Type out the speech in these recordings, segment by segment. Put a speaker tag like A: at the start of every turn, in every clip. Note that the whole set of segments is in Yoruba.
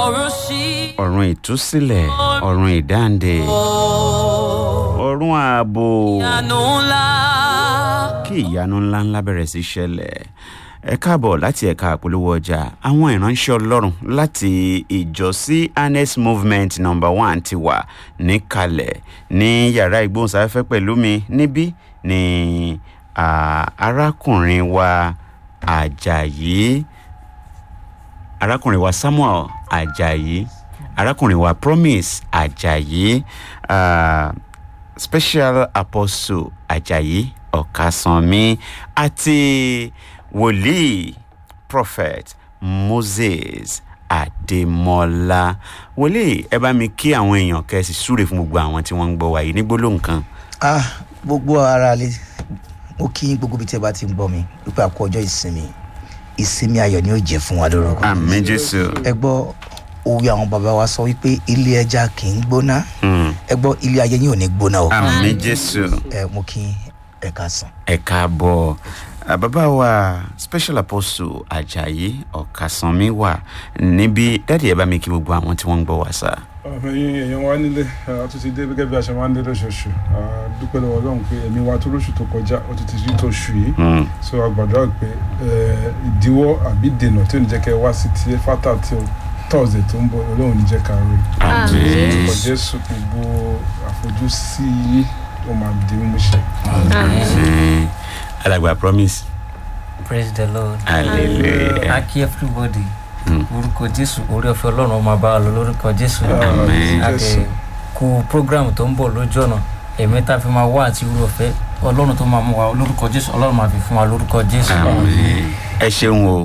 A: ọ̀run ṣí.
B: ọ̀run ìtúsílẹ̀ ọ̀run ìdáǹdè ọ̀run ààbò
A: ìyanu ńlá.
B: kí ìyanu ńláńlá bẹ̀rẹ̀ sí ṣẹlẹ̀ ẹ káàbọ̀ láti ẹ̀ka àpolówó ọjà àwọn ìránṣẹ́ ọlọ́run láti ìjọ cns movement number one ti wà níkàlẹ̀ ní yàrá ìgbóhùnsáfẹ́fẹ́ pẹ̀lú mi níbí ni ah, arákùnrin wa àjàyí arákùnrin wa samuel ajayi arákùnrin wa promise ajayi uh, special apostle ajayi ọ̀kasànmí àti wòlíì prophet moses adémọlá wòlíì ẹ bá mi kí àwọn èèyàn kẹsì súre fún gbogbo àwọn tí wọ́n ń gbọ́ wa yìí ní gbólóhùn kan
C: ah gbogbo ara lè mo kí gbogbo ibi tí ẹ bá ti ń gbọ́ mi wípé àkó ọjọ́ ìsinmi ìsinmi ayọ̀ ni ó jẹ́ fún wa lórúkọ
B: àmì jésù
C: ẹ gbọ́ òwe àwọn bàbá wa sọ wípé ilé ẹja kì í gbóná
B: Mm,
C: ẹ gbọ́ ilé ayé yín ò ní gbóná o
B: àmì jésù.
C: ẹ mo kí ẹ ká sàn.
B: ẹ káàbọ̀ Ah, bàbá wa special apostle ajayi ọ̀kasànmí wà níbi dáàdi ẹ bá mi kí gbogbo àwọn tí wọ́n ń gbọ́ wá sá.
D: ẹyin èèyàn wa nílé a tún ti dé gẹ́gẹ́ bí a ṣe máa ń dé lóṣooṣù a dúpẹ́ lọ́wọ́ ọlọ́run pé ẹ̀mí wa tó lóṣù tó kọjá ó ti ti rí tó ṣù yìí
B: Mm,
D: so a gbàdúrà pé ẹ, ìdíwọ́ àbí dènà tí ò ní jẹ́ kẹ́ ẹ wá sí ti fátà tí ó tọ́sídẹ̀ẹ́ tó ń bọ̀ ọlọ́run ní jẹ́ ká rí
B: àmín.
D: ọkọ̀ jésù gbogbo àfojúsí yìí ó máa di mímúṣẹ.
B: Àmín. alàgbà promise
E: praise the lord
B: hallelujah
E: aki everybody
B: Mm.
E: orúkọ jésù orí ọ̀fẹ́ ọlọ́run ọmọ bá wa lọ lórúkọ jésù
B: Àmín.
E: àti kú program tó ń bọ̀ lójú ọ̀nà èmi tá a fi máa wá àti orí ọ̀fẹ́ ọlọ́run tó máa mú wa lórúkọ jésù ọlọ́run máa fi fún wa lórúkọ jésù.
B: àmín. ẹ ṣeun o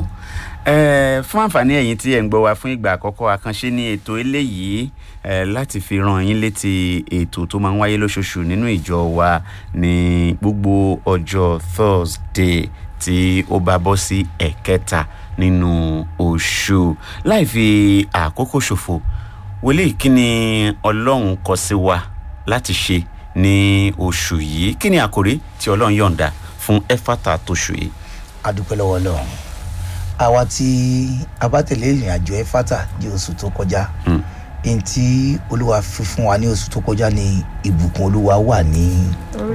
B: ẹ fún àǹfààní ẹ̀yin tí ẹ̀ ń gbọ́ wa fún ìgbà àkọ́kọ́ àkànṣe ní ètò eléyìí ẹ láti fi ràn yín létí ètò tó máa ń wáyé lóṣooṣù nínú ìjọ wa ní gbogbo ọjọ́ thursday tí ó bá bọ́ sí ẹ̀kẹta nínú oṣù láì fi àkókò ṣòfò wòlíì kí ni ọlọ́run kọ sí wa láti ṣe ní oṣù yìí kí ni àkòrí tí ọlọ́run yọ̀ǹda fún ẹ̀fàtà tóṣù yìí.
C: a dúpẹ́ lọ́wọ́ ọlọ́run àwa tí a bá tẹ̀lé ìrìn àjò ẹ fátà di oṣù tó kọjá
B: Mm.
C: ẹni tí olúwa fi fún wa ní oṣù tó kọjá ní ìbùkún olúwa wà ní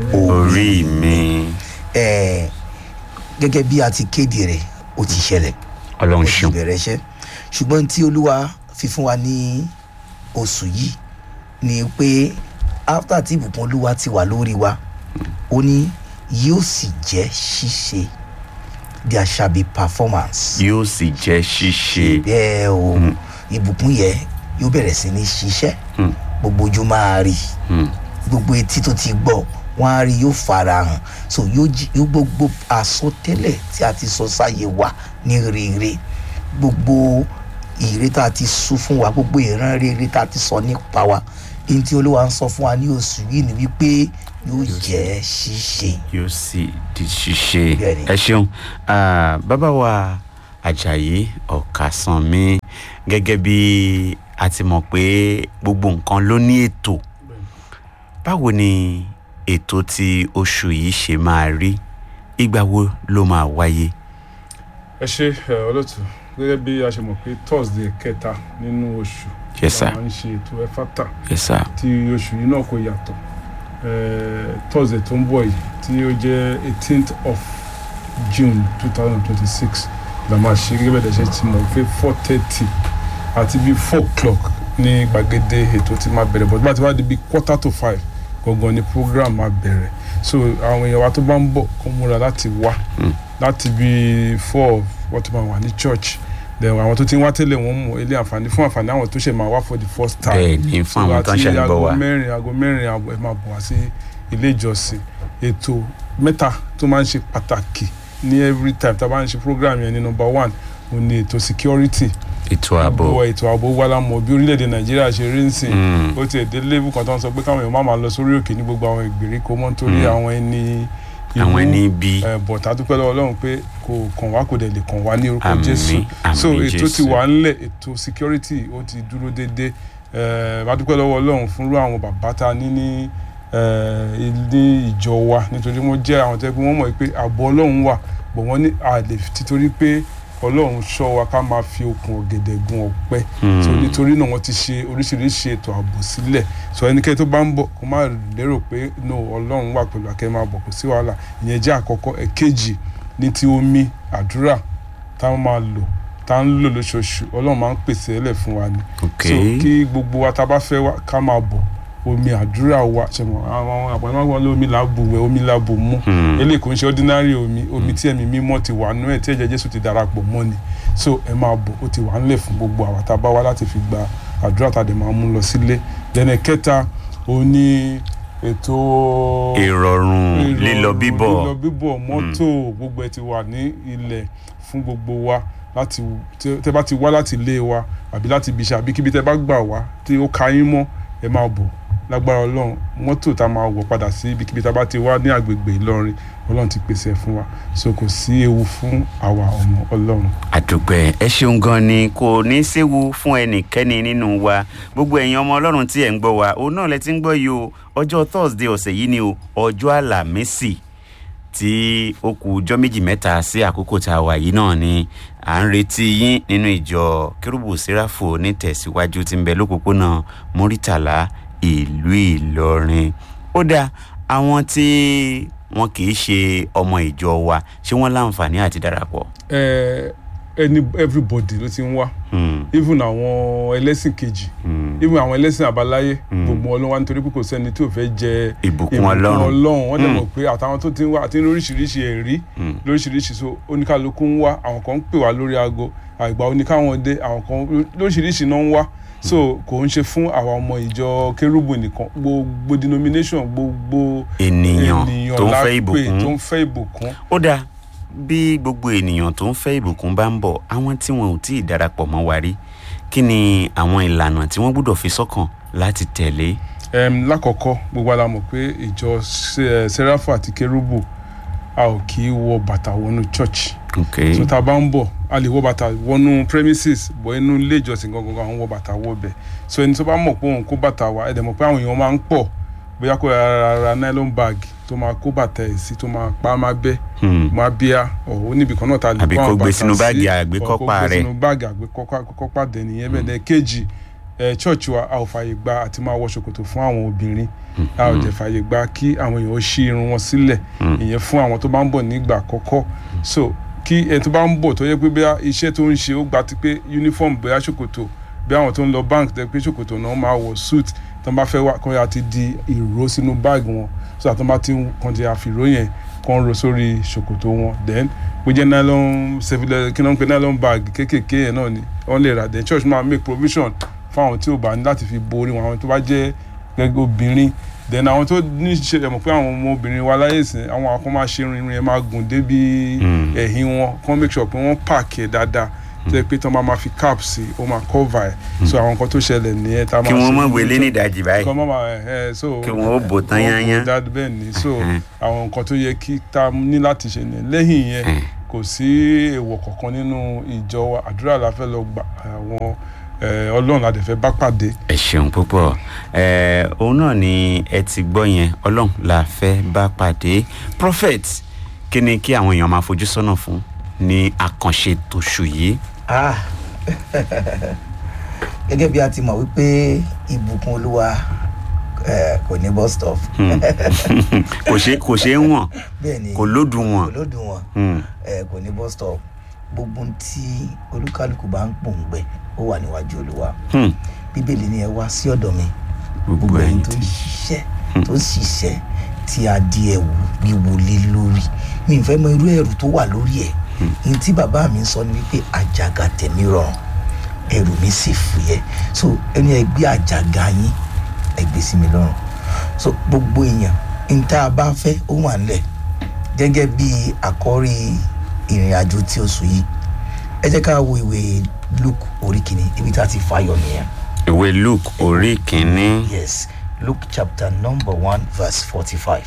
B: orí mi
C: ẹ gẹ́gẹ́ bí a ti kéde rẹ̀ ó ti ṣẹlẹ̀
B: ọlọ́run
C: ó ti
B: ṣeun
C: bẹ̀rẹ̀ iṣẹ́ ṣùgbọ́n tí olúwa fi fún wa ní oṣù yìí ni pé after tí ìbùkún olúwa ti wà lórí wa ó ní yóò sì jẹ́ ṣíṣe there shall be performance
B: yóò sì jẹ́ ṣíṣe
C: bẹ́ẹ̀ o
B: Mm.
C: ìbùkún yẹn yóò bẹ̀rẹ̀ sí ní ṣiṣẹ́
B: Mm.
C: gbogbo ojú máa rí
B: Hmm.
C: gbogbo etí tó ti gbọ́ wọ́n á rí yóò fara hàn so yóò jí yóò gbogbo àsọtẹ́lẹ̀ tí a ti sọ sáyé wa ní rere gbogbo ìre tá a ti sún fún wa gbogbo ìran rere tá a ti sọ nípa wa èyí tí olúwa ń sọ fún wa ní oṣù yìí ni wípé yóò jẹ́ ṣíṣe
B: yóò sì di ṣíṣe
C: Bẹ́ẹ̀ni.
B: ẹ ṣeun Ah, bàbá wa ajayi ọ̀kasànmí gẹ́gẹ́ bí a ti mọ̀ pé gbogbo nǹkan ló ní ètò báwo ni ètò ti oṣù yìí ṣe máa rí ìgbà wo ló máa wáyé.
D: ẹ ṣe ẹ, olóòtú gẹ́gẹ́ bí a ṣe mọ̀ pé thursday kẹta nínú oṣù
B: Yes, sir.
D: la máa ń ṣe ètò ẹ̀fátà
B: yes sir.
D: tí oṣù yìí náà kò yàtọ̀ Eh, thursday tó ń bọ̀ yìí tí ó jẹ́ eighteenth of june two thousand twenty six la máa ṣe gẹ́gẹ́ bẹ́ẹ̀ dẹ̀ ṣe ti mọ̀ pé four thirty àti bíi four o'clock ní gbàgede ètò tí máa bẹ̀rẹ̀ but bá ti wá di bíi quarter to five gangan ni program máa bẹ̀rẹ̀ so àwọn èèyàn wa tó bá ń bọ̀ kó múra láti wá
B: Mm.
D: láti bíi four wọ́n ti máa wà ní church then àwọn tó ti ń wá tẹ́lẹ̀ wọ́n mọ̀ ilé àǹfààní fún àǹfààní àwọn tó ṣe máa wá for the first time
B: bẹ́ẹ̀ ni fún àwọn tó ń ṣe ń bọ̀ wá.
D: aago mẹ́rin aago mẹ́rin àbọ̀ ẹ máa bọ̀ wá sí ilé ìjọsìn ètò mẹ́ta tó máa ń ṣe pàtàkì ní every time tá a bá ń ṣe program yẹn ní number one òun ni ètò security
B: ètò ààbò
D: gbogbo ètò ààbò wà lámọ̀ bí orílẹ̀-èdè nàìjíríà ṣe rí ń sìn
B: Mm.
D: ó tiẹ̀ dé level kan tó ń sọ pé káwọn èèyàn má máa lọ sórí òkè ní gbogbo àwọn ìgbèríko mọ́ nítorí
B: Mm.
D: àwọn ẹni
B: àwọn ẹni bí
D: ẹ bọ̀ tá a dúpẹ́ lọ́wọ́ ọlọ́run pé kò kàn wá kò dẹ̀ lè kàn wá ní orúkọ
B: Àmín,
D: jésù
B: àmín
D: so ètò ti
B: Jésù.
D: wà ńlẹ̀ ètò security ó ti dúró déédé ẹ a dúpẹ́ lọ́wọ́ ọlọ́run fúnrú àwọn bàbá tá a ní ní ẹ ilé ìjọ wa nítorí wọ́n jẹ́ àwọn tẹ́ pé wọ́n mọ̀ pé ààbò ọlọ́run wà bọ̀ wọ́n ní àlè títorí pé ọlọ́run ṣọ́ wa ká máa fi okùn ọ̀gẹ̀dẹ̀ gun ọ̀pẹ
B: Hmm.
D: so nítorí náà wọ́n ti ṣe oríṣiríṣi ètò ààbò sílẹ̀ so ẹnikẹ́ni tó bá ń bọ̀ kó má lérò pé no ọlọ́run wà pẹ̀lú akẹ́ máa bọ̀ kò sí wàhálà ìyẹn jẹ́ àkọ́kọ́ ẹ̀kejì ní ti omi àdúrà táwọn máa lò tá ń lò lóṣooṣù ọlọ́run máa ń pèsè ẹlẹ̀ fún wa ni
B: ok
D: so kí gbogbo wa tá a bá fẹ́ wá ká máa bọ̀ omi àdúrà wa ṣẹ̀mọ̀ àwọn àpamọ́ lómi làbù wẹ̀ omi làbù mú
B: Hmm.
D: eléyìí kò ń ṣe ordinary omi omi tí ẹ̀mí mímọ́ ti wà nú ẹ̀ tí ẹ̀jẹ̀ jésù ti darapọ̀ mọ́ ni so ẹ máa bọ̀ ó ti wà ńlẹ̀ fún gbogbo àwa tá a bá wá láti fi gba àdúrà tá a dẹ̀ máa mú lọ sílé dẹ́nẹ̀ kẹta ó ní ètò
B: ìrọ̀rùn lílọ bíbọ̀
D: lílọ bíbọ̀ mọ́tò gbogbo ẹ ti wà ní ilẹ̀ fún gbogbo wa láti tẹ tẹ bá ti wá láti ilé wa àbí láti ibi iṣẹ́ àbí kíbi tẹ bá gbà wá tí ó ka yín mọ́ ẹ máa bọ̀ lágbára ọlọ́run mọ́tò tá a máa wọ̀ padà sí ibikíbi tá a bá ti wá ní agbègbè ìlọrin ọlọ́run ti pèsè ẹ̀ fún wa so kò sí ewu fún àwa ọmọ ọlọ́run.
B: àdùgbẹ́ ẹ ṣeun gan ni kò ní í séwu fún ẹnikẹ́ni nínú wa gbogbo ẹ̀yin ọmọ ọlọ́run tí ẹ̀ ń gbọ́ wa òun náà lẹ ti ń gbọ́ yìí o ọjọ́ thursday ọ̀sẹ̀ yìí ni o ọjọ́ àlàmísì tí ó kù ọjọ́ méjì mẹ́ta sí àkókò tá a wà yìí náà ni à ń retí yín nínú ìjọ kérúbù sẹ́ráfò nítẹ̀síwájú tí ń bẹ lópòpónà mórítàlá ìlú ìlọrin ó dáa àwọn tí wọn kì í ṣe ọmọ ìjọ wa ṣé wọn láǹfààní àti darapọ̀.
D: ẹ ẹni everybody ló ti ń wá
B: Hmm,
D: even àwọn ẹlẹ́sìn kejì
B: hmm.
D: even àwọn ẹlẹ́sìn àbáláyé
B: Mm.
D: gbogbo wọn ló wá nítorí pé kò sẹ́ni tí ò fẹ́ jẹ
B: ìbùkún ọlọ́run
D: ọlọ́run wọ́n dẹ̀
B: Mm.
D: mọ̀ pé àtàwọn tó ti ń wá àti lóríṣiríṣi ẹ̀rí
B: Mm.
D: lóríṣiríṣi so oníkálukú ń wá àwọn kan ń pè wá lórí aago àgbà oníkáwọn dé àwọn kan lóríṣiríṣi náà ń wá so kò ń ṣe fún àwa ọmọ ìjọ kérúbù nìkan gbogbo denomination gbogbo
B: ènìyàn tó ń
D: la
B: fẹ́
D: pè
B: ìbùkún
D: tó ń fẹ́ ìbùkún
B: ó dáa bí gbogbo ènìyàn tó ń fẹ́ ìbùkún bá ń bọ̀ àwọn tí wọn ò tí ì darapọ̀ mọ́ wa rí kí ni àwọn ìlànà tí wọ́n gbọ́dọ̀ fi sọ́kàn láti tẹ̀lé.
D: um, lákọ̀ọ́kọ́ gbogbo ala mọ̀ pé ìjọ Se- sẹ́ráfù àti kérúbù a ò kì í wọ bàtà wọnú church
B: ok
D: so tá a bá ń bọ̀ a lè wọ bàtà wọnú premises bọ̀ inú ilé ìjọsìn gangan àwọn wọ bàtà wọ bẹ̀ so ẹni tó bá mọ̀ pé òun kó bàtà wá ẹ̀dẹ̀ mọ̀ pé àwọn èèyàn máa ń pọ̀ bóyá kó ra ra nylon bag tó máa kó bàtà ẹ̀ sí tó máa pa á máa bẹ́
B: Hmm,
D: máa bíá ọ̀ ó níbi kan náà ta lè
B: Àbí
D: kó
B: kó
D: àwọn
B: gbé
D: bàtà
B: sínú
D: sí,
B: báàgì
D: ọ̀,
B: àgbékọ́pá
D: kó gbé
B: rẹ̀.
D: sínú báàgì àgbékọ́pá dẹ̀ nìyẹn bẹ́ẹ̀ dẹ̀ kejì ẹ̀ church wa a ò fààyè gba àti máa wọ ṣòkòtò fún àwọn obìnrin a ò jẹ́ fààyè gba kí àwọn èèyàn ó ṣí irun wọn sílẹ̀ ìyẹn fún àwọn tó bá ń bọ̀ nígbà àkọ́kọ́ so kí ẹni tó bá ń bọ̀ tó yẹ pé bóyá iṣẹ́ tó ń ṣe ó gba ti pé uniform bóyá ṣòkòtò bí àwọn tó ń lọ bank tẹ pé ṣòkòtò náà máa wọ suit tó ń bá fẹ́ wá kọ́ ya ti di ìró sínú báàgì wọn so àtọ́ bá ti ń kàn ti àfìró yẹn kàn ro sórí ṣòkòtò wọn then bó jẹ́ nylon civil kí náà ń pe nylon bag kéékèèké yẹn náà ni wọ́n lè rà then church máa make provision fún àwọn tí ò bá ní láti fi borí wọn àwọn tó bá jẹ́ gẹ́gẹ́ obìnrin then àwọn tó ní ṣe ẹ̀ mọ̀ pé àwọn ọmọ obìnrin wa láyé ìsìn àwọn akọ́ máa ṣe irun irun yẹn máa gùn débi
B: Mm.
D: ẹ̀yìn wọn kàn make sure pé wọ́n park ẹ̀ dáadáa tó yẹ pé tí wọ́n bá máa fi cap sí ó máa cover ẹ̀ so àwọn nǹkan tó ṣẹlẹ̀ nìyẹn tá a máa
B: kí wọ́n
D: ṣe
B: mọ̀
D: ní
B: wélé
D: church.
B: ní ìdajì báyìí
D: kọ́ mọ́ máa ẹ̀ ẹ̀ so
B: kí wọ́n ó bò tán yányán.
D: dáadáa bẹ́ẹ̀ ni so
B: Mhm.
D: àwọn nǹkan tó yẹ kí tá a ní láti ṣe ni lẹ́yìn yẹn
B: Mhm.
D: kò sí èèwọ̀ kankan nínú ìjọ wa àdúrà la fẹ́ lọ gbà àwọn eh, ọlọ́run la dẹ̀ fẹ́ bá pàdé
B: ẹ ṣeun púpọ̀ ẹ òun náà ni ẹ ti gbọ́ yẹn ọlọ́run la fẹ́ bá pàdé prophet kí ni kí àwọn èèyàn máa fojú sọ́nà fún ní àkànṣe tòṣù yìí.
C: ah gẹ́gẹ́ bí a ti mọ̀ wípé ìbùkún olúwa eh, kò ní bus stop
B: Hmm. kò ṣe kò ṣe é wọ̀n
C: bẹ́ẹ̀ ni
B: kò lódùn
C: kò
B: wọ̀n.
C: lódùn wọn
B: Hmm.
C: eh, kò ní bus stop gbogbo ohun tí olúkálùkù bá ń pòǹgbẹ ó wà níwájú olúwa
B: Hmm.
C: bíbélì ni ẹ wá sí ọ̀dọ̀ mi
B: gbogbo
C: gbogbo ẹni
B: ẹ̀yin
C: tó ń
B: tí.
C: ṣiṣẹ́ tó ń ṣiṣẹ́ tí a di ẹ̀wù wíwo lé lórí mi ì fẹ́ mọ irú ẹ̀rù tó wà lórí ẹ̀ ní tí bàbá mi sọ ni wípé àjàgà tẹ̀mí rọrùn ẹ̀rù mi sì fúyẹ́ so ẹni ẹ gbé àjàgà yín ẹ gbé sí mi lọ́rùn so gbogbo èèyàn ní tá a bá fẹ́ ó wà nílẹ̀ gẹ́gẹ́ bí àkọ́rí ìrìn àjò tí oṣù yìí ẹ jẹ́ ká wo ìwé luke orí kìíní ibi tá a ti fàyọ nìyẹn
B: ìwé luke orí kìíní
C: Yes, Luke chapter number 1, verse 45.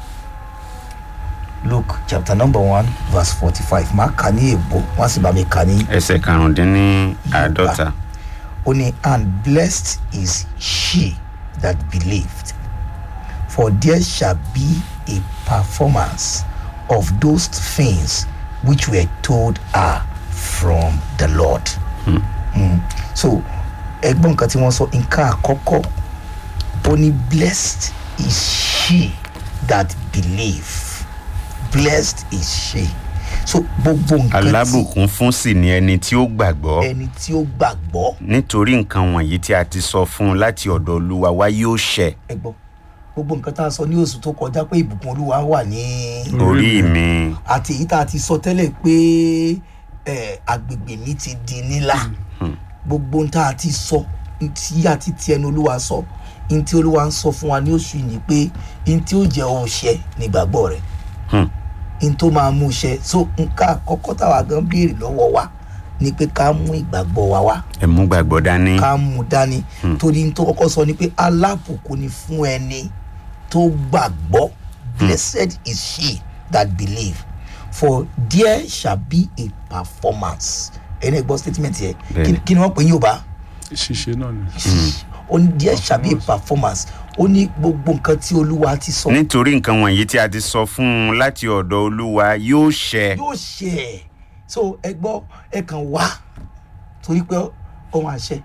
C: Luke chapter number 1, verse 45. Máa kà ní èbó, wọ́n sì bá mi kà ní
B: ẹsẹ̀ karùndínní àádọ́ta.
C: ó ní and blessed is she that believed for there shall be a performance of those things which were told her from the lord mm. so ẹgbọ́n nǹkan tí wọ́n sọ nǹkan àkọ́kọ́ ó ní blessed is she that believe blessed is she so gbogbo nǹkan tí
B: alábùkún fún sì ni ẹni tí ó gbàgbọ́
C: ẹni tí ó gbàgbọ́
B: nítorí nǹkan wọ̀nyí tí a ti sọ fún un láti ọ̀dọ̀ olúwa wa yóò ṣẹ
C: ẹgbọ́n gbogbo nǹkan tá a sọ ní oṣù tó kọjá pé ìbùkún olúwa wà ní
B: orí mi
C: àti èyí tá a ti sọ tẹ́lẹ̀ pé ẹ, agbègbè mi ti di nílà gbogbo ohun tá a ti sọ tí a ti ti ẹnu olúwa sọ ohun tí olúwa ń sọ fún wa ní oṣù yìí ni pé ohun tí ó jẹ ọṣẹ nígbàgbọ́ rẹ
B: Hmm.
C: ohun tó máa mú ṣẹ so nǹkan àkọ́kọ́ táwa gan béèrè lọ́wọ́ wa ni pé ká mú ìgbàgbọ́ wa wá
B: ẹ mú gbàgbọ́ dání
C: ká mú dání torí n tó kọ́kọ́ sọ ni pé alábùkún ni fún ẹni tó gbàgbọ́ blessed is she that believe for there shall be a performance ẹni gbọ́ statement yẹ
B: Bẹ́ẹ̀ni.
C: Kí- kí ni wọ́n pè ní yorùbá
D: ṣíṣe náà ni.
C: ó ní there shall be a performance ó ní gbogbo nǹkan tí olúwa ti sọ
B: nítorí nǹkan wọ̀nyí tí a ti sọ fún un láti ọ̀dọ̀ olúwa yóò ṣẹ
C: yóò ṣe ẹ̀ so ẹ gbọ́ ẹ kàn wá torí pé ohun àṣẹ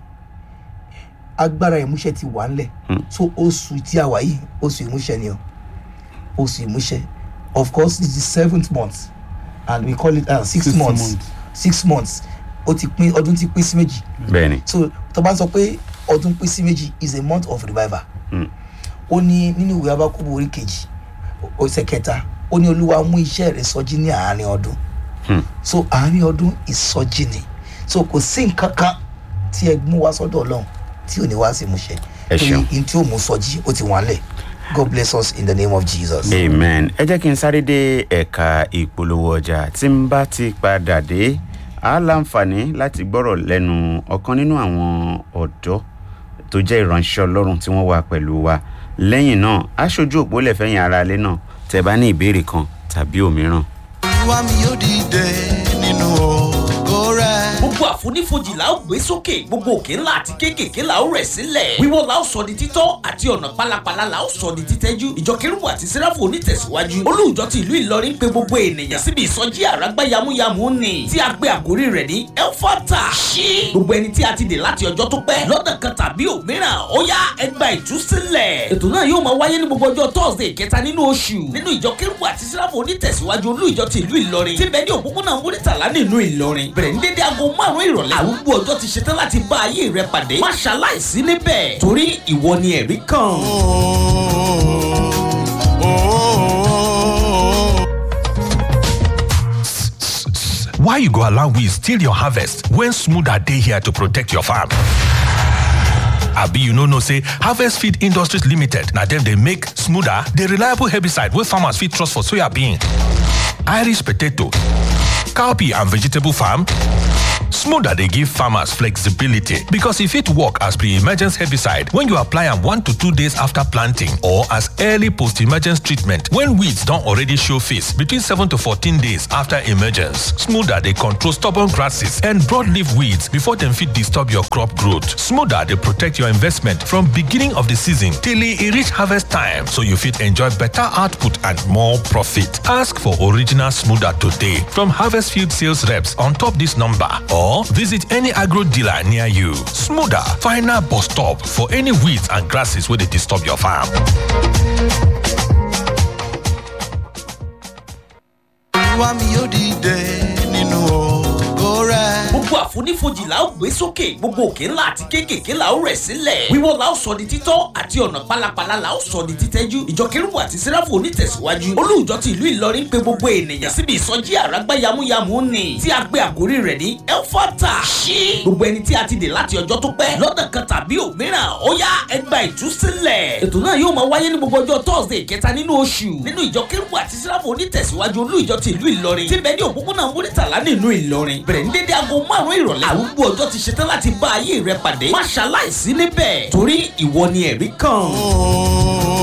C: agbára ìmúṣẹ ti wà ńlẹ̀ so oṣù tí a wà yìí oṣù ìmúṣẹ ni o oṣù ìmúṣẹ of course this is the seventh month and we call it uh, six
D: Sixth
C: months
D: month.
C: six months ó ti pín ọdún ti pín sí méjì
B: bẹ́ẹ̀ ni
C: so tó bá ń sọ pé ọdún pín sí méjì is a month of revival
B: Mm.
C: ó ní nínú ìwé abákúbù orí kejì ọ̀sẹ̀ kẹta ó ní olúwa mú iṣẹ́ rẹ̀ sọjí ní àárín ọdún
B: Hmm.
C: so àárín ọdún ìsọjí ni so kò sí nǹkan kan tí ẹ mú wá sọ́dọ̀ ọlọ́run tí ò ní wá sí ìmúṣẹ
B: Ẹ ṣeun.
C: n tí ó mú sọjí ó ti wọ́n lẹ̀ god bless us in the name of jesus.
B: amen ẹ jẹ́ kí n sáré dé ẹ̀ka ìpolówó ọjà tí n bá ti padà dé a láǹfààní láti gbọ́rọ̀ lẹ́nu ọ̀kan nínú àwọn ọ̀dọ́ tó jẹ́ ìránṣẹ́ ọlọ́run tí wọ́n wà pẹ̀lú wa lẹ́yìn náà aṣojú òpó lẹ́fẹ̀yìn ara ilé náà tẹ́ bá ní ìbéèrè kan tàbí òmíràn.
A: olúwa mi yóò dìde nínú ògo rẹ.
F: gbogbo àfonífojì la ó gbé sókè gbogbo òkè ńlá àti kéékèèké la ó rẹ̀ sílẹ̀ wíwọ́ la ó sọ di títọ́ àti ọ̀nà pálapàla la ó sọ di títẹ́jú ìjọ kérúbù àti sẹ́ráfù onítẹ̀síwájú olùjọ ti ìlú ìlọrin pé gbogbo ènìyàn síbi ìsọjí àràgbá yamuyamu ni tí a gbé àkórí rẹ̀ ní elfata ṣí gbogbo ẹni tí a ti dè láti ọjọ́ tó pẹ́ lọ́nà kan tàbí òmíràn ó yá ẹgbà ìtúsílẹ̀ ètò náà yóò máa wáyé ní gbogbo ọjọ́ thursday kẹta nínú oṣù nínú ìjọ kérúbù àti sẹ́ráfù onítẹ̀síwájú olùjọ ti ìlú ìlọrin tí bẹ́ẹ̀ ní òpópónà múrítàlá nínú ìlọrin bẹ̀rẹ̀ ní dédé aago márùn-ún ìrọ̀lẹ́ àrùgbó ọjọ́ ti ṣetán láti bá ayé rẹ pàdé má ṣaláìsí níbẹ̀ torí ìwọ ni ẹ̀rí kan.
G: Why you go allow weeds steal your harvest when smoother dey here to protect your farm? Abi you no know say Harvest Feed Industries Limited na dem dey make smoother the reliable herbicide wey farmers fit trust for soyabean, Irish potato, cowpea and vegetable farm? Smoother dey give farmers flexibility because e fit work as pre-emergence herbicide when you apply am one to two days after planting or as early post-emergence treatment when weeds don already show face between seven to fourteen days after emergence. Smoother dey control stubborn grasses and broadleaf weeds before dem fit disturb your crop growth. Smoother dey protect your investment from beginning of the season till e reach harvest time so you fit enjoy better output and more profit. Ask for original Smoother today from Harvest Field sales reps on top this number or visit any agro dealer near you. Smoother, final bus stop for any weeds and grasses wey dey disturb your farm.
A: olúwa mi yóò dìde nínú ògo rẹ.
F: gbogbo àfonífojì la ó gbé sókè gbogbo òkè ńlá àti kéékèèké la ó rẹ̀ sílẹ̀ wíwọ́ la ó sọ di títọ́ àti ọ̀nà pálapàla la ó sọ di títẹ́jú ìjọ kérúbù àti sẹ́ráfù onítẹ̀síwájú olùjọ ti ìlú ìlọrin pé gbogbo ènìyàn síbi ìsọjí àràgbá yamuyamu ni tí a gbé àkórí rẹ̀ ní elfata ṣí gbogbo ẹni tí a ti dè láti ọjọ́ tó pẹ́ lọ́nà kan tàbí òmíràn ó yá ẹgbà ìtúsílẹ̀ ètò náà yóò máa wáyé ní gbogbo ọjọ́ thursday kẹta nínú oṣù nínú ìjọ kérúbù àti sẹ́ráfù onítẹ̀síwájú olùjọ ti ìlú ìlọrin tí bẹ́ẹ̀ ní òpópónà múrítàlá nínú ìlọrin bẹ̀rẹ̀ ní dédé aago márùn-ún ìrọ̀lẹ́ àrùgbó ọjọ́ ti ṣetán láti bá ayé rẹ pàdé má ṣaláìsí níbẹ̀ torí ìwọ ni ẹ̀rí kan.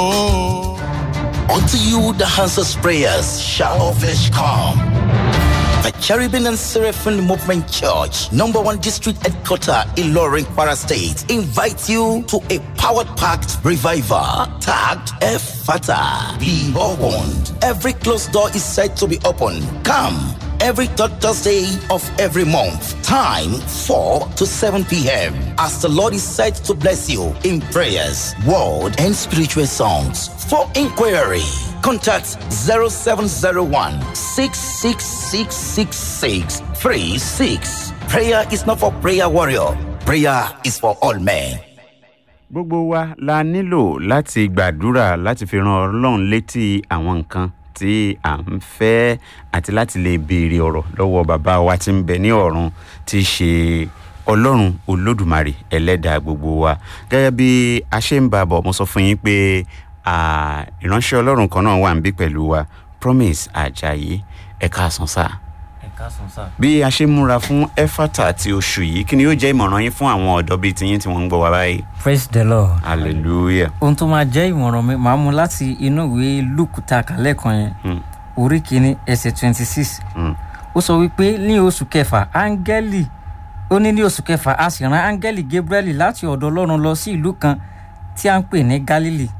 A: Unto you the answers prayers shall of flesh come.
C: The Cherubim and Seraphim Movement Church, number one district headquarter in Loring, Para State, invites you to a powered packed revival tagged Efata. Be opened. Every closed door is said to be open. Come every third Thursday of every month. Time 4 to 7 p.m. As the Lord is said to bless you in prayers, word, and spiritual songs. For inquiry, contact 0701 6666636. Prayer is not for prayer warrior. Prayer is for all men.
B: gbogbo wa la nílò láti gbàdúrà láti fi ran ọlọ́run létí àwọn nǹkan tí à ń fẹ́ àti láti lè béèrè ọ̀rọ̀ lọ́wọ́ bàbá wa tí ń bẹ ní ọ̀run tí í ṣe ọlọ́run olódùmarè ẹlẹ́dàá gbogbo wa gẹ́gẹ́ bí a ṣe ń bá a bọ̀ mo sọ fún yín pé à, ìránṣẹ́ ọlọ́run kan náà wà ń bí pẹ̀lú wa promise ajayi ẹ̀ka àsán sáà
E: ẹ̀ka sùn sá.
B: bí a ṣe ń múra fún efata ti oṣù yìí kí ni yóò jẹ́ ìmọ̀ràn yín fún àwọn ọ̀dọ́ bíi tiyín tí wọ́n ń gbọ́ wa báyìí
E: praise the lord.
B: hallelujah
E: ohun tó máa jẹ́ ìmọ̀ràn mi màá mú láti inú ìwé luke ta kàlẹ́ kan yẹn
B: Hmm.
E: orí kìíní ẹsẹ̀ twenty six
B: Hmm.
E: ó sọ wípé ní oṣù kẹfà áńgẹ́lì ó ní ní oṣù kẹfà a sì rán áńgẹ́lì gabriel láti ọ̀dọ̀ ọlọ́run lọ sí ìlú kan tí a ń pè ní galilee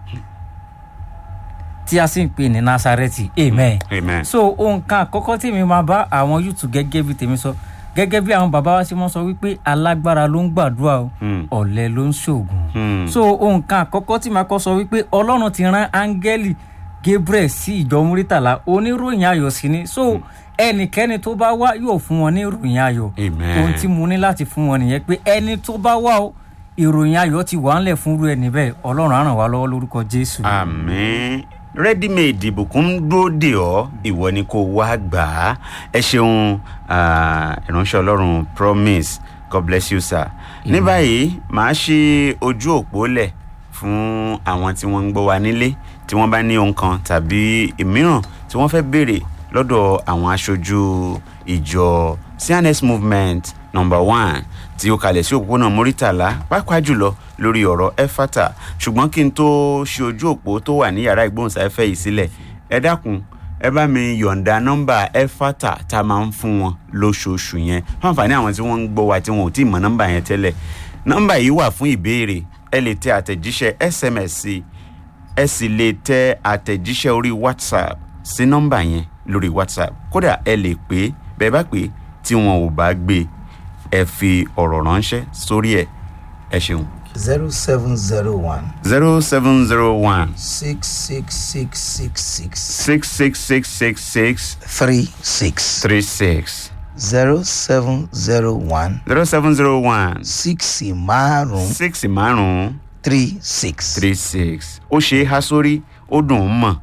E: tí a sì ń pè ní nasareti amen.
B: amen
E: so ohun kan àkọ́kọ́ tí mi máa bá àwọn yùtù gẹ́gẹ́ bí tèmi sọ gẹ́gẹ́ bí àwọn bàbá wa ṣe mọ́ sọ wípé alágbára ló ń gbàdúrà o
B: Hmm.
E: ọ̀lẹ ló ń ṣoògùn
B: Hmm.
E: so ohun kan àkọ́kọ́ tí màá kọ́ sọ wípé ọlọ́run ti rán áńgẹ́lì gabriel sí ìjọ múrítàlá oníròyìn ayọ̀ sí ni so ẹnikẹ́ni tó bá wá yóò fún wọn ní ìròyìn ayọ̀
B: Amen.
E: ohun tí mo ní láti fún wọn nìyẹn pé ẹni tó bá wá o ìròyìn ayọ̀ ti wà ńlẹ̀ fún irú ẹni bẹ́ẹ̀ ọlọ́run á ràn wá lọ́wọ́ lórúkọ jésù.
B: àmín ready-made ìbùkún ń dúró dè ọ́ ìwọ ni kò wá gbà á ẹ ṣeun ah, ìránṣẹ́ ọlọ́run promise god bless you sir ní báyìí màá ṣe ojú òpó lẹ̀ fún àwọn tí wọ́n ń gbọ́ wa nílé tí wọ́n bá ní ohun kan tàbí ìmíràn tí wọ́n fẹ́ béèrè lọ́dọ̀ àwọn aṣojú ìjọ cns movement number one tí ó kalẹ̀ sí òpópónà muritala pàápàá jùlọ lórí ọ̀rọ̀ efata ṣùgbọ́n kí n tó ṣe ojú òpó tó wà ní yàrá ìgbóhùnsáfẹ́ yìí sílẹ̀ ẹ dákun ẹ bá mi yọ̀ǹda nọ́mbà efata tá a máa ń fún wọn lóṣooṣù yẹn fún àǹfààní àwọn tí wọ́n ń gbọ́ wa tí wọn ò tí ì mọ nọ́mbà yẹn tẹ́lẹ̀ nọ́mbà yìí wà fún ìbéèrè ẹ lè tẹ àtẹ̀jíṣẹ́ sms sí ẹ sì lè tẹ àtẹ̀jíṣẹ́ orí whatsapp sí nọ́mbà yẹn lórí whatsapp kódà ẹ lè pè é bẹ́ẹ̀ bá pè é tí wọn ò bá gbé e ẹ fi ọ̀rọ̀ ránṣẹ́ sórí ẹ̀ ẹ ṣeun.
C: zero seven zero one
B: zero seven zero one
C: six six six six six
B: six six six six six
C: three six
B: three six
C: zero seven zero one
B: zero seven zero one
C: six márùn
B: six márùn-ún
C: three six.
B: three six ó ṣe é há sórí ó dùn ún mọ̀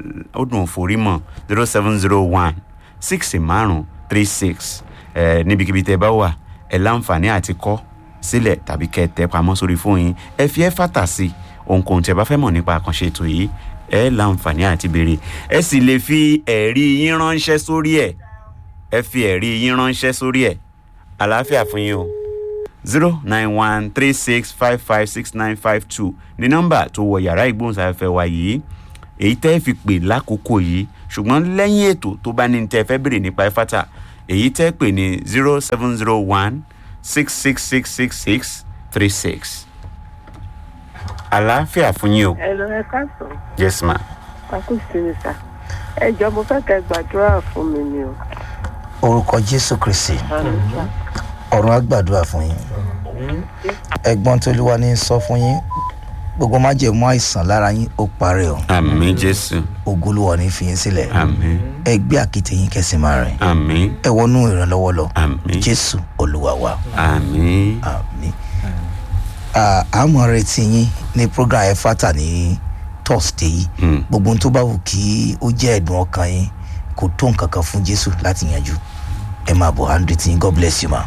B: ó dùn ún forí mọ̀ zero seven zero one six márùn-ún three six ẹ níbikíbi tẹ bá wà ẹ láǹfààní àti kọ́ sílẹ̀ tàbí kẹ́ ẹ tẹ́ pamọ́ sórí fóònù yín ẹ fi ẹ́ fàtà sí i ohunkóhun tẹ bá fẹ́ mọ̀ nípa àkànṣe ètò yìí ẹ láǹfààní àti béèrè ẹ sì lè fi ẹ̀rí yín ránṣẹ́ sórí ẹ̀ ẹ fi ẹ̀rí yín ránṣẹ́ sórí ẹ̀ àlàáfíà fún yín o zero nine one three six five five six nine five two ní nọ́mbà tó wọ yàrá ìgbóhùnsáfẹ́fẹ́ wa yìí èyí tẹ́ fi pè lákòókò yìí ṣùgbọ́n lẹ́yìn ètò tó bá ní tẹ́ fẹ́ béèrè nípa ẹ̀fátà èyí tẹ́ pè ní zero seven zero one six six six six six three six. àlàáfíà fún yín o
H: ẹ lọ ẹ káàsán
B: yes ma
H: akú sinmi sá ẹ jọ mo fẹ́ kẹ́ gbàdúrà fún mi ni o.
C: orúkọ jésù kristi ọ̀run àgbàdua fún yín ẹ̀gbọ́n tolúwa ní sọ fún yín gbogbo májèmú àìsàn lára yín ó parẹ́ o
B: àmì jésù
C: ogolúwa ní fi yín sílẹ̀
B: àmì
C: ẹ gbé àkété yín kẹsì máa rìn
B: àmì
C: ẹ wọnú ìrànlọ́wọ́ lọ
B: àmì
C: jésù olúwa wa
B: àmì
C: àmì àmọ́ retí yín ní program ẹ fata ní thursday yìí
B: Mm.
C: gbogbo ohun tó bá wù kí ó jẹ́ ẹ̀dùn ọkàn yín kò tó nǹkan kan fún jésù láti yanjú ẹ máa bọ̀ handle tí yín god bless you ma.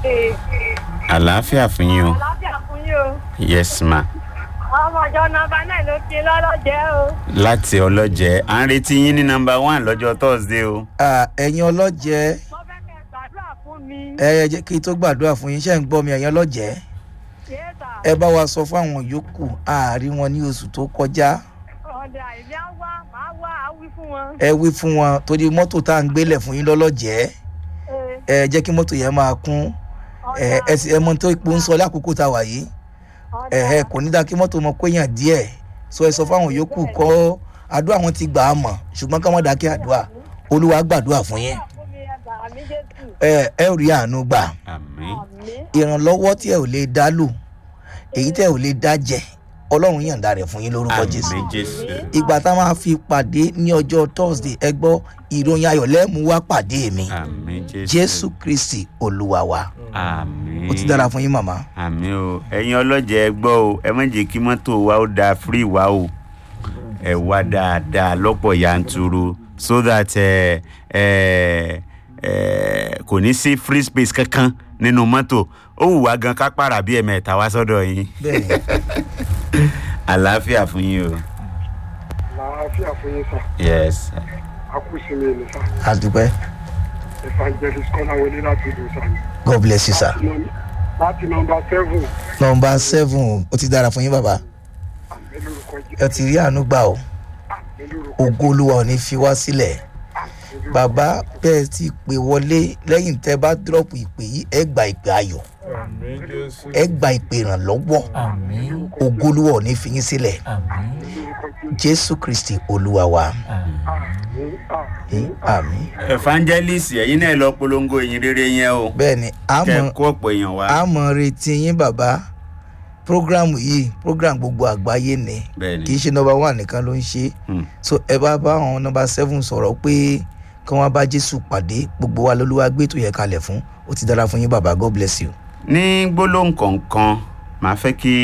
B: àlàáfíà fún yín o
H: àlàáfíà fún yín o
B: yes ma
H: ọmọ ọjọ́ nọmba náà ló ti lọ́lọ́jẹ́ o.
B: láti ọlọ́jẹ́ à ń retí yín ní nọmba one lọ́jọ́ thursday o.
C: Ah, ẹ̀yin ọlọ́jẹ́
H: mo fẹ́ kẹ́ gbàdúrà fún mi.
C: ẹ jẹ́ kí n tó gbàdúrà fún yín ṣe ń gbọ́ mi ẹ̀yin ọlọ́jẹ́
H: yéèta
C: ẹ bá wa sọ fún àwọn yòókù àárín wọn ní oṣù tó kọjá
H: ọ̀dà ìlú á wá màá wá á wí fún wọn.
C: ẹ wí fún wọn torí mọ́tò tá à ń gbélẹ̀ fún yín lọ́lọ́jẹ́ ẹ jẹ́ kí mọ́tò yẹn máa kún ẹ ẹ sì ẹ mọ tó ipò ń sọ lákòókò tá a wà yìí ẹ ẹ kò ní dáa kí mọ́tò mọ péyàn díẹ̀ sọ ẹ sọ fáwọn yòókù kọ́ àdúrà wọn ti gbà á mọ̀ ṣùgbọ́n ká má dáa kí àdúrà olúwa gbàdúrà fún yín ẹ ẹ rí àánú gbà
B: àmín
C: ìrànlọ́wọ́ tí ẹ ò lè dá lò èyí tẹ́ ẹ ò lè dá jẹ ọlọ́run yàǹda rẹ̀ fún yín lórúkọ jésù
B: àmín jésù
C: ìgbà tá a máa fi pàdé ní ọjọ́ thursday ẹ gbọ́ ìròyìn ayọ̀ lẹ́mú wá pàdé mi
B: àmín jésù
C: jésù kristi olúwa wa
B: àmín
C: ó ti dára fún yín màmá
B: àmín o ẹ̀yin ọlọ́jẹ̀ ẹ gbọ́ o ẹ má jẹ́ kí mọ́tò wa ó da free wa o ẹ wá dáadáa lọ́pọ̀ yanturu so that ẹ ẹ ẹ kò ní sí free space kankan nínú mọ́tò ó wù wá gan ká pààrà bí ẹ̀mẹ́ta wá sọ́dọ̀ yín
C: bẹ́ẹ̀
B: àlàáfíà fún yín o
I: làáfíà fún yín sà
B: yes sir.
I: akúsinmi ni sà
C: a dúpẹ́
I: evangelist kọ́láwọlé láti ìlú sà
C: god bless you sir
I: láti nọmba seven
C: nọmba seven ó ti dára fún yín bàbá
I: àmì lórúkọ
C: ẹ ti rí àánú gbà o
I: àmì lórúkọ
C: ògo olúwa ò ní fi wá sílẹ̀ bàbá bẹ́ẹ̀ ti pè wọlé lẹ́yìn tẹ́ bá dírọ̀pù ìpè yìí ẹ gba ìpè ayọ̀
D: àmì jésù
C: ẹ gba ìpè ìrànlọ́wọ́
E: àmín
C: ògo olúwa ò ní fi yín sílẹ̀
E: àmín
C: jésù kristi olúwa wa
I: àmì àmì
C: ní àmì.
B: evangelist ẹ̀yin náà lọ polongo ìyìn rere yẹn o
C: bẹ́ẹ̀ ni a
B: kẹ́ ẹ
C: mọ̀
B: kó ọ̀pọ̀ èèyàn wá
C: a mọ̀ retí yín bàbá programu yìí program gbogbo àgbáyé ni
B: bẹ́ẹ̀ ni
C: kì í ṣe nọmba one nìkan ló ń ṣe
B: Hmm.
C: so ẹ bá bá àwọn nọmba seven sọ̀rọ̀ pé kí wọ́n bá jésù pàdé gbogbo wa lolúwa gbé tó yẹ kalẹ̀ fún ó ti dára fún yín bàbá god bless you.
B: ní gbólóhùn kọ̀ọ̀kan màá fẹ́ kí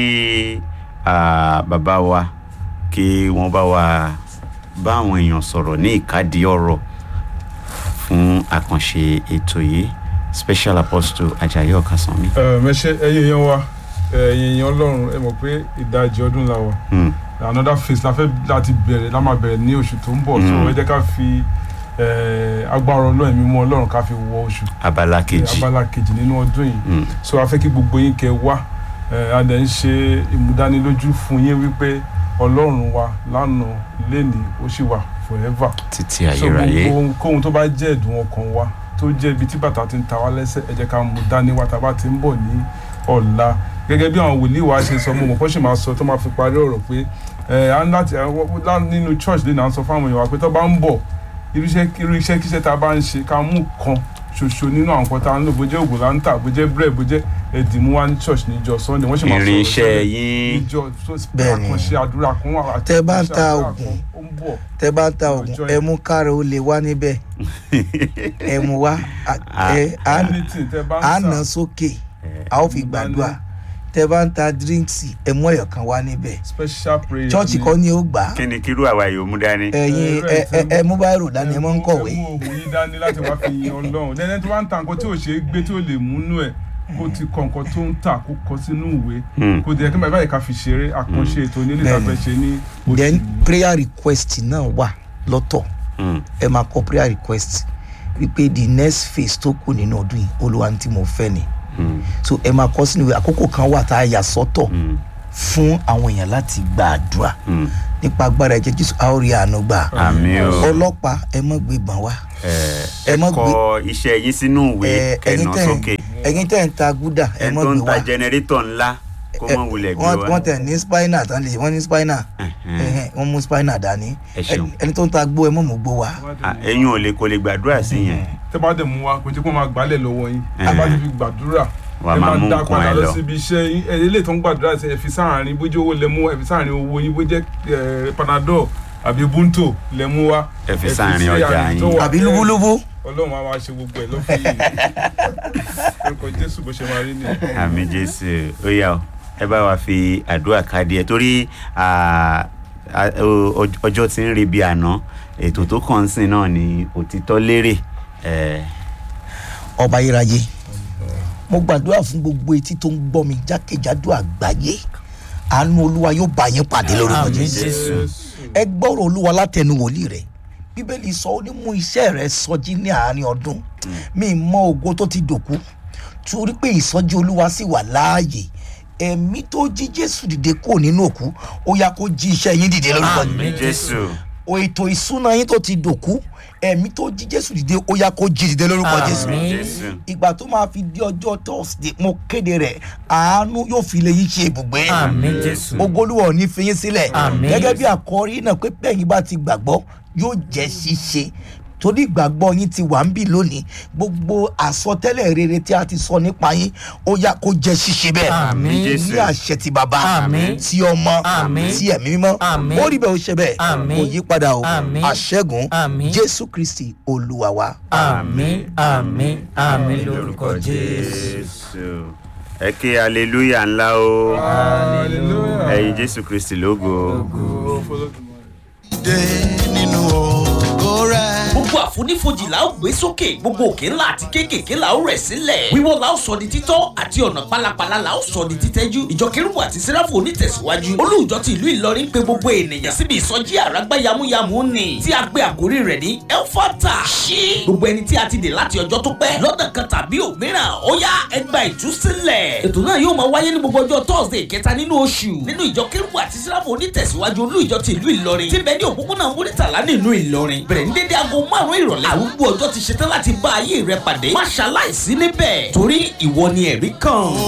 B: ah, bàbá wa kí wọ́n bá wa bá àwọn èèyàn sọ̀rọ̀ ní ìkádìí ọ̀rọ̀ fún àkànṣe ètò yìí special apostle ajayi ọ̀kasánmi.
D: mẹṣẹ ẹyin èèyàn wa ẹyin èèyàn ọlọrun ẹ mọ pé ìdajì ọdún la wà
B: Hmm.
D: another phase la fẹ́ láti bẹ̀rẹ̀ la máa bẹ̀rẹ̀ ní oṣù tó ń bọ̀ so
B: Mm.
D: ẹ jẹ́ ká fi eh, agbára ọlọ́run ẹ̀mí mọ́ ọlọ́run ká fi wọ oṣù
B: abala kejì
D: abala kejì nínú ọdún yìí
B: Hmm.
D: so a fẹ́ kí gbogbo yín kẹ wá eh, a dẹ̀ ń ṣe ìmúdánilójú fún yín wípé ọlọ́run wa lánàá lénìí ó sì wà forever
B: títí
D: so
B: ayérayé
D: gbogbo ohunkóhun tó bá jẹ́ ẹ̀dùn ọkàn wa tó jẹ́ ibi tí bàtà ti ń ta wá lẹ́sẹ̀ ẹ jẹ́ ká mú dání wa tá a bá ti ń bọ̀ ní ọ̀la gẹ́gẹ́ bí àwọn wòlíì wa ṣe sọ mo mọ̀ kó sì máa sọ tó máa fi parí ọ̀rọ̀ pé ẹ á ń láti àwọn- lá- nínú church lè náà sọ fáwọn èèyàn wa pé tó bá ń bọ̀ irú iṣẹ́ irú iṣẹ́ kíṣẹ́ tá a bá ń ṣe ká mú kan ṣoṣo nínú àwọn nǹkan tá a ń lò bó jẹ́ ògùn láńtà bó jẹ́ bread bó jẹ́ ẹ̀dìmú wa ní church níjọ sunday wọ́n sì máa sọ̀rọ̀
B: irinṣẹ́
D: síbẹ̀
B: yín
D: níjọ tó
C: Bẹ́ẹ̀ni.
D: àkànṣe àdúrà kan wà àti
C: Tẹ́ bá ń ta
D: àdúrà
C: ògùn.
D: kan ó ń bọ̀
C: tẹ bá ń ta oògùn
D: Ọjọ́
C: ẹ
D: yẹn.
C: mú káàró ó lè wá níbẹ̀ ẹ mú wá a- ẹ á
D: anything tẹ́ bá ń
C: á
D: tà
C: nà sókè a ó fi gbàdúrà tẹ bá ń ta díríǹkì ẹ mú ẹyọ kan wá níbẹ̀
D: special prayer
C: chọọchì
D: ni-
C: kọ́ ni ó gbà á
B: kí ni kírú àwa yòó mú dání.
C: ẹyin
D: ẹ,
C: ẹ ẹ ẹ mú báyìí rò dání ẹ mọ́ ń kọ̀wé
D: ẹ mú òògùn yín dání láti wá fi yin ọlọ́run lẹ́yìn tí wọ́n ń ta nǹkan tí ò ṣe é gbé tí ò lè múnú ẹ̀ kó ti kọ nǹkan tó ń tà kó kọ sínú ìwé
B: Hmm.
D: kó di ẹ̀kí báyìí ká fi ṣeré àkànṣe ètò onílé
C: Bẹ́ẹ̀ni.
D: ìtàfẹ́ ṣe ní oṣù
C: then
D: yìí.
C: prayer request náà wà lọ́tọ̀
B: Hmm.
C: ẹ máa kọ prayer request wípé the next phase tó kù nínú ọdún yìí olúwa ní tí mo fẹ́ ni
B: Hmm.
C: so ẹ máa kọ sínú ìwé àkókò kan wà tá a yà sọ́tọ̀
B: Hmm.
C: fún àwọn èèyàn láti gbàdúrà
B: Hmm.
C: nípa agbára ẹ̀jẹ̀ jésù a ó rí àánú gbà
B: àmì o
C: ọlọ́pàá ẹ mọ́ gbé ìbọn wá
B: ẹ
C: ẹ mọ́
B: kọ iṣẹ́ yín sínú ìwé
C: ẹ, ẹ̀yin
B: kẹ̀nà
C: tẹ̀
B: sókè
C: ẹ̀yin tẹ̀ ń ta gúdà ẹ
B: ẹ
C: mọ́
B: tó ń
C: gbé
B: ta
C: wá
B: jẹnẹrétọ̀ ńlá kó
C: Ẹ,
B: mọ̀ wulẹ̀ gbé
C: wọ́n
B: wá.
C: wọ́n tẹ̀ ní spinal tán lè wọ́n ní spinal
B: Ẹ̀hẹ́n.
C: ẹ̀hẹ́n, wọ́n mú spinal dání
B: Ẹ ṣeun.
C: Ẹni- ẹni tó ń ta gbó ẹ mọ́ mú gbó wá
B: Ah, ẹ̀yin ò lè kó lè gbàdúrà sí yẹn
D: tẹ́ bá dẹ̀ mú wa kò jẹ́ kó máa gbálẹ̀ lọ́wọ́ yín
B: Ẹ̀hẹ́n.
D: tẹ́ bá ti fi gbàdúrà
B: Wàá
D: ẹ
B: máa mú
D: dá
B: nǹkan
D: padà
B: ẹ
D: lọ
B: lọ.
D: síbi iṣẹ́ yín ẹ ilé tó ń gbàdúrà sí ẹ fi sáàárín bójú owó lẹ mú ẹ fi sáàárín owó yín bó jẹ́ ẹ, panadol àbí bunto lẹ mú wa
B: Ẹ fi sáàárín ọjà
D: àárín tó
B: yín.
D: wà
C: àbí
D: bẹ́ẹ̀.
C: lúbúlúbú
D: ọlọ́run á máa ṣe gbogbo ẹ̀ lọ́fẹ̀ẹ́ yìí orúkọ jésù bó ṣe máa rí nìyẹn.
B: àmì jésù ó yà ó ẹ bá wa fi àdúrà káàdì ẹ torí ah, ah, o- o- ọjọ́ tí ń re bí àná ètò tó kàn ń sìn náà ni òtítọ́ lérè ẹ
C: ọba ayérayé mo gbàdúrà fún gbogbo etí tó ń gbọ́ mi jákèjádò àgbáyé àánú olúwa yóò bá yín pàdé lórúkọ
E: àmì
C: jésù
E: jésù
C: ẹ gbọ́rọ̀ olúwa látẹnu wòlíì rẹ̀ bíbélì sọ ó ní mú iṣẹ́ rẹ̀ sọjí ní àárín ọdún mi mọ ògo tó ti dòkú torí pé ìsọjí olúwa sì wà láàyè ẹ̀mí tó jí jésù dìde kúrò nínú òkú ó yá kó jí iṣẹ́ yín dìde lórúkọ
B: àmì
C: jésù
B: jésù
C: o ètò ìsúná yín tó ti dòkú ẹ̀mí tó jí jésù dìde ó yá kó jí dìde lórúkọ jésù
B: jésù
C: ìgbà tó máa fi di ọjọ́ thursday mo kéde rẹ̀ àánú yóò fi lè yí ṣe ibùgbé
E: àmì jésù
C: ogolúwa ò ní fi yín sílẹ̀
E: Àmín.
C: gẹ́gẹ́ bí àkọ́rí náà pé bẹ́ẹ̀ yín bá ti gbàgbọ́ yóò jẹ́ ṣíṣe torí ìgbàgbọ́ yín ti wà ń bì lónìí gbogbo àsọtẹ́lẹ̀ rere tí a ti sọ nípa yín ó yá kó jẹ́ ṣíṣe bẹ́ẹ̀
E: Àmín.
B: Jésù.
C: ní àṣẹ ti bàbá
E: Àmín.
C: ti ọmọ
E: Àmín.
C: ti ẹ̀mí mímọ́
E: Àmín.
C: ó rí bẹ́ẹ̀ ó ṣe bẹ́ẹ̀
E: Àmín.
C: kò yí padà o
E: Àmín.
C: àṣẹ́gun
E: Àmín.
C: jésù kristi olúwa wa.
E: àmì àmì àmì lórúkọ jésù.
B: jésù ẹ ké hallelujah ńlá o ẹyin jésù kristi lógo
A: dé nínú ògo rẹ̀.
F: gbogbo àfonífojì la ó gbé sókè gbogbo òkè ńlá àti kéékèèké la ó rẹ̀ sílẹ̀ wíwọ́ la ó sọ di títọ́ àti ọ̀nà pálapàla la ó sọ di títẹ́jú ìjọ kérúbù àti sẹ́ráfù onítẹ̀síwájú olùjọ ti ìlú ìlọrin pé gbogbo ènìyàn síbi ìsọjí àràgbá yamuyamu ni tí a gbé àkórí rẹ̀ ní elfata ṣí gbogbo ẹni tí a ti dè láti ọjọ́ tó pẹ́ lọ́nà kan tàbí òmíràn ó yá ẹgbà ìtúsílẹ̀ ètò náà yóò máa wáyé ní gbogbo ọjọ́ thursday kẹta nínú oṣù nínú ìjọ kérúbù àti sẹ́ráfù onítẹ̀síwájú olùjọ ti ìlú ìlọrin tí bẹ́ẹ̀ ní òpópónà múrítàlá nínú ìlọrin bẹ̀rẹ̀ ní dédé aago márùn-ún ìrọ̀lẹ́ àrùgbó ọjọ́ ti ṣetán láti bá ayé rẹ pàdé má ṣaláìsí níbẹ̀ torí ìwọ ni ẹ̀rí kan.